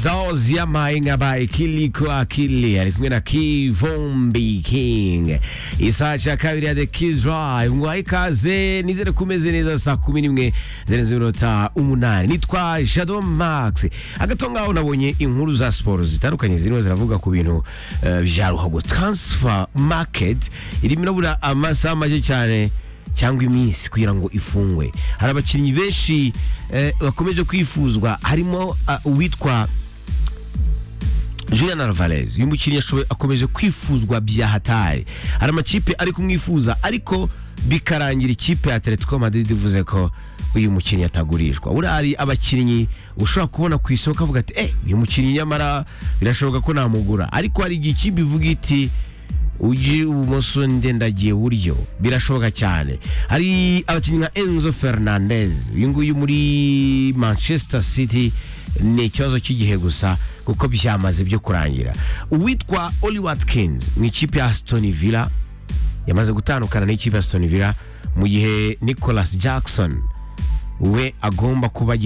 Those Yamainga by Kiliko Akili alikumwe na Kivumbi King. Isaha cya kabiri ya The Kids Live. Mwahe ikaze nizere ko umeze neza saa kumi n'imwe zirenze iminota umunani. Nitwa Shadow Max. Agato ngaho nabonye inkuru za siporo zitandukanye zirimo ziravuga ku bintu eh, vya ruhago. Transfer market irimo irabura amasaha make cyane cyangwa iminsi kugira ngo ifungwe hari abakinnyi benshi eh, bakomeje kwifuzwa harimo ah, uwitwa Julian Alvarez uyu mukinnyi yashoboye akomeje kwifuzwa bya hatari hari amakipe ari kumwifuza ariko bikarangira ikipe ya Atletico Madrid ivuze ko uyu mukinnyi atagurishwa buriya hari abakinnyi ushobora kubona ku isoko avuga ati eh uyu mukinnyi nyamara birashoboka ko namugura ariko hari igihe ikipe ivuga iti ugiye ibumoso ndendagiye buryo birashoboka cyane hari abakinnyi nka Enzo Fernandez uyu nguyu muri Manchester City ni ikibazo cy'igihe gusa kuko byamaze byo kurangira uwitwa Oli Watkins mu ikipe ya Aston Villa yamaze gutandukana n'ikipe ya Aston Villa mu gihe Nicholas Jackson we agomba kuba agiye